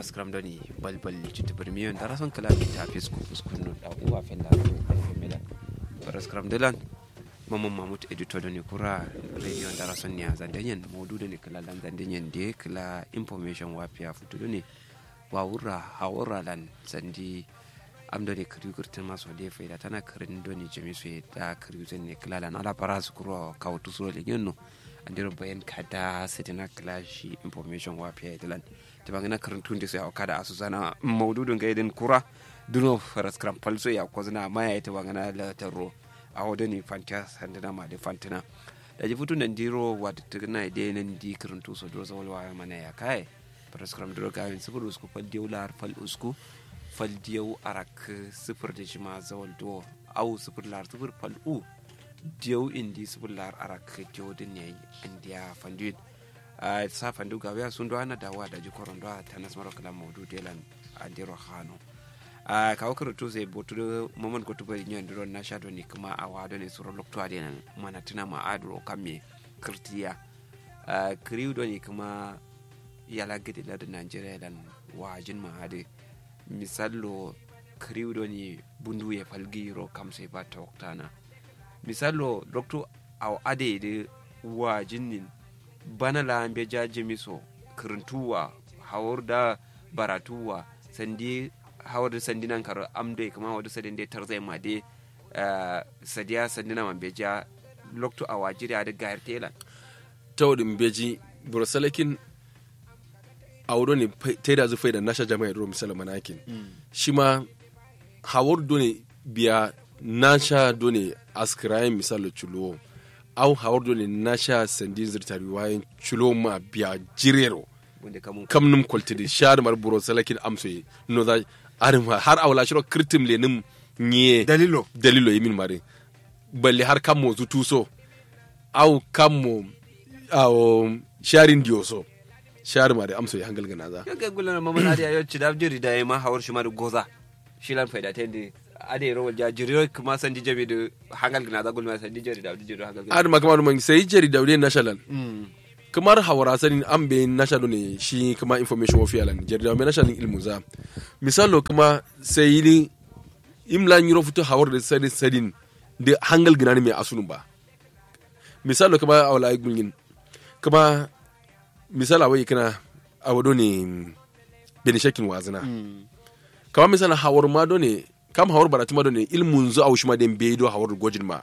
paraskram doni balbal cutu birmiyon da rason kala ta fisku uskun no da uwa fella mela paraskram delan mamman mamut editor doni kura radio da rason ne zandanyen modu doni kala lan zandanyen de kala information wafiya futu doni wawura hawura lan sandi am doni kirigurtin maso de faida tana kirin doni jamisu da kirigurtin ne kala lan ala paras kuro kawtu so le no andiro bayan kada sitina clashi information wa fiye dilan ta bangana karantun da sai a kada asu sana maududun ga idin kura duno faras kram falso ya kozna maya ita bangana la tarro a hodo ni fantia sandana ma de fantina da ji futun nan diro wa tugna ide nan di karantu so dro zawal wa mana ya kai faras kram dro ga yin sifur usku fal diu lar fal usku fal diu arak sifur da jima zawal do au sifur lar sifur fal u diyo indi sibular arak diyo din ne india fanduin a sa fandu ga ya sun ana dawa da jikoron da ta nas maro kala modu delan andiro hano a kawo karatu sai botu momon ko tuba nyon dron na shado ni kuma a wado ne suro lokto ade nan mana tuna ma adro kamme kirtiya a kriu do ni kuma yala gidi la da nigeria lan wajin ma ade misallo kriu do ni bundu ya falgiro kam sai ba ta waktana misalo doctor aw ade de wa jinnin bana la ambe jaje miso kirintuwa hawar da baratuwa sandi hawar da sandi nan kar amde kuma wadu sadin de tarzai ma de sadiya sandi na mambe ja lokto a wajiri da gayar tela tawdin beji burasalakin awdo ne taida zu faida nasha jama'a ro misala manakin shi ma hawar do ne biya nasha do ne askirayen misalo chulo au hawar do ne nasha sandin zirtari wayan chulo ma biya jirero kam num koltidi shar mar buro salakin amsoye no da arma har awla shiro kirtim le nim nye dalilo dalilo yimin mare balle har kam mo zutuso au kam mo aw sharin dioso shar mare amsoye hangal gana za yaga gulan mamman adiya yo chidab jiri da ma hawar shi ma goza shilan faida tende ade ro ja jiri kuma sandi jabe da hangal gana da gulma sandi jiri da jiri hangal gana ad ma kamar man sai jari da wuri national kamar hawara sanin an be national ne shi kuma information wa fiyalan jari da mai national ilmu za misalo kuma sai ni imla nyiro futo hawar da sadin sadin da hangal gana ne mai asunun ba misalo kuma awla gulgin kuma misala wai kana awado ne benishakin wazina kama misala hawar ma do ne kam hawar barati ma do ne ilmun zu awushi ma den be do hawar gojin ma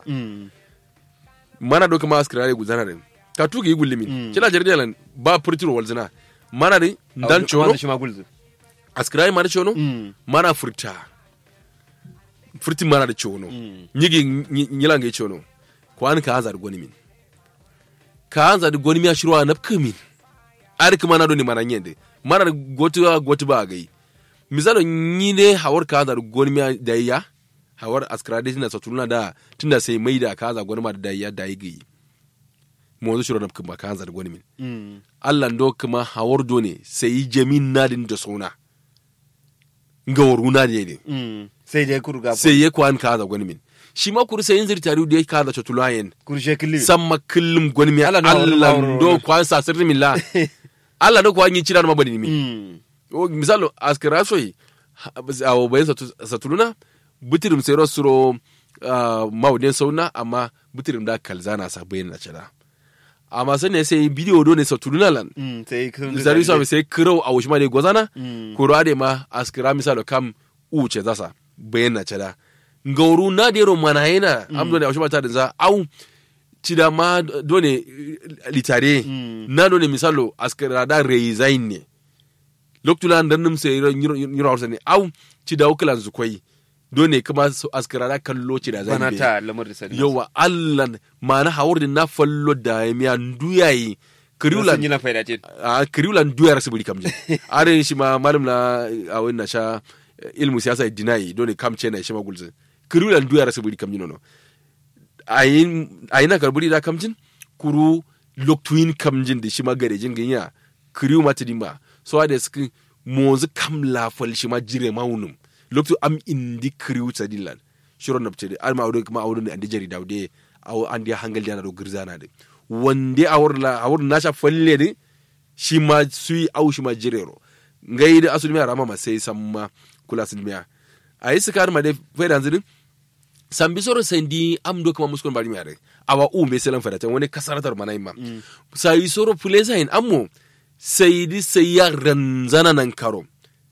mana do kama askirare guzana den ka tuga yi gullimin kila jarida lan ba furtiro walzina mana de dan chono askirare ma da chono mana furta furti mana da chono nyigi nyilanga yi chono ko an ka azar goni min ka azar goni mi ashirwa napkamin ari kuma na do ni mana nyende mana gotu gotu ba gai misalo nyine hawar ka azar goni mi da ya hawar askrade tina satuluna da tunda sai mai da ka za gwanma da ya da yi mo zo shiro kuma ka za gwani min Allah ndo kuma hawar do ne sai jamin nadin da sona nga waru na ne ne sai dai kurga sai ya kwan ka za gwani min shi ma kuru sai yin zirtari da ya ka za chatulayen kurshe killim samma kullum gwani min Allah na Allah waru- ndo kwan sa sirri min la Allah ndo kwan yin cira ma bani min o misalo askira soyi awo bayan satu- satuluna butirim sai suro uh, maudin sauna amma butirim da kalzana sa bayan na cira amma sai ne sai bidiyo do ne satuluna lan sai kun zari sa sai kirau a wushma de gozana kuro ade ma askira misalo kam uce zasa bayan na cira ngauru na de ro mana yana amdo ne a wushma ta da za au cida ma do ne litare na do ne misalo askira da resign ne loktula dan nim sai nyiro hausa ne au ci da wukulan su kwai dole kuma su askara da kallo ci da bana zambe ta lamar da sani yawa allan mana hawar da na fallo da ya miya nduyayi sun yi kiriulan na faida ce a kiriulan duyar su buri kamje are shi ma malum na a wani na sha eh, ilmu siyasa dinayi dole kamce na shi ma gulzin kiriulan duyar su buri kamje nono ayin na karburi da kamjin kuru loktuin kamjin da shi ma garejin ganya kiriu mata dimba so da suka mozu kam lafal shi ma jire maunum loktu am indi kiriu tsadillan shiron na pcede alma awdo kuma awdo ne andi jari dawde aw andi hangal jana do girzana de wande awr la awr na sha falle de shi ma sui aw shi ma jirero ngai da asul miya rama ma sai samma kula sun miya ayi sikar ma de fayda zidin sambi soro sendi am do kama muskon bari miare awa u me selan fada wani kasaratar mana imma sai soro fulesa in ammo sai di sai ya ranzana nan karo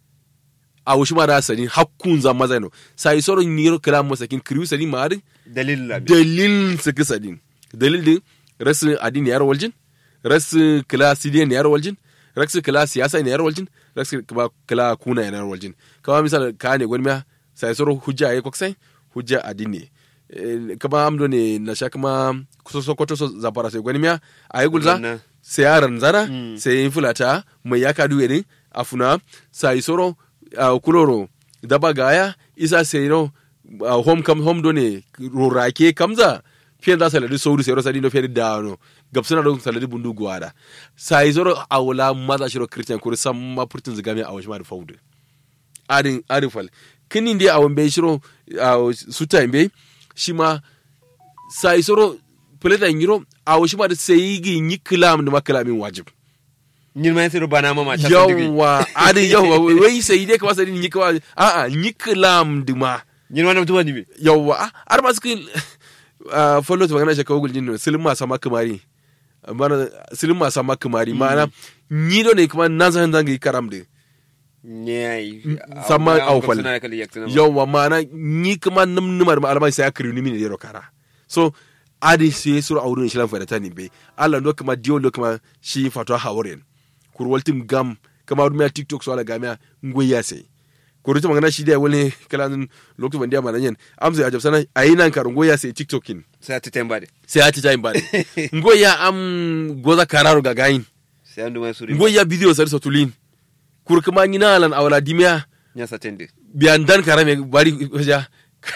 a wushi ma da sani hakkun zan maza no sai soro niro kala mo sakin kriu sani ma din dalil la dalil saki sadin dalil din rasu adin yar waljin rasu kala sidiyan yar waljin rasu kala siyasa ne yar waljin rasu kala kuna yar waljin kama misal ka ne gwani sai soro hujja ya koksai hujja adini e, kama amdo ne na sha kama kusa sokoto so zabara sai gwani miya a yi gulza Wannan. sai yaran zara sai yin fulata mai ya kadu yadin afuna sai soro a kuloro daba gaya isa sai no a home kam home do ne rorake kamza fiye da saladi sauri sai rosa dino fiye da no gabsuna don saladi bundu guwada sai soro a wula maza shiro christian kuri samma purtin zigami a wasu ma da faudu adin adin fal kinin dai a wambe shiro a suta imbe shi ma sai soro peleta yiro a wasu ma da sai gi yi kilam da makalamin wajib nyin ma sai bana mama ta sandigi yawa adin yawa wai sai dai kawai sai yi kawai a a yi kilam da ma nyin ma na mutuwa ni be yawa a har ma suka follow ta magana shakawa guljin ne silin masa makamari mana silin masa makamari ma'ana yi do ne kuma nan zan zanga yi karam da nyai Sama au fal. suna kali yak tana yawa mana ni kuma num numar alamai sai akiri ni mini yero kara so adi sai suru aurun shi lan fadata ni be Allah no kuma dio lo kuma shi fatwa haworen kurwaltim gam kama rumia tiktok so ala gamia ngoya sai kurutu magana shi da wani kalan lokacin bandiya manan yan amsa ya jabsana ayinan kar ngoya sai tiktokin sai ta temba de sai ati time bade ngoya am goza kararo ga gain sai andu mai suri ngoya video sar sotulin kur kuma ngina lan awala dimia nya sa tende biyan dan karame bari ja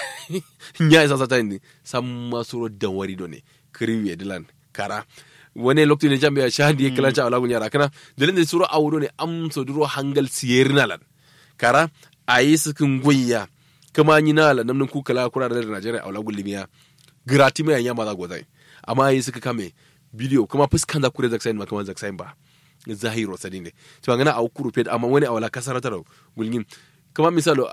nya isa sata ni samma suro dan wari do ne kriwe dilan kara wani lokacin ne jambe shahadi kala cha ala gunya rakana dalin da suro awdo ne am so duro hangal siyerna lan kara ayi sukin goyya kuma ni na lan namnin ku kala kura da Najeriya awla gulimiya grati mai yanya ma za gozai amma ayi suka kame bidiyo kuma fuskan da kure zaksain ma kuma zaksain ba zahiro sadin ne to ngana a kuru fet amma wani awla kasaratar gulgin kuma misalo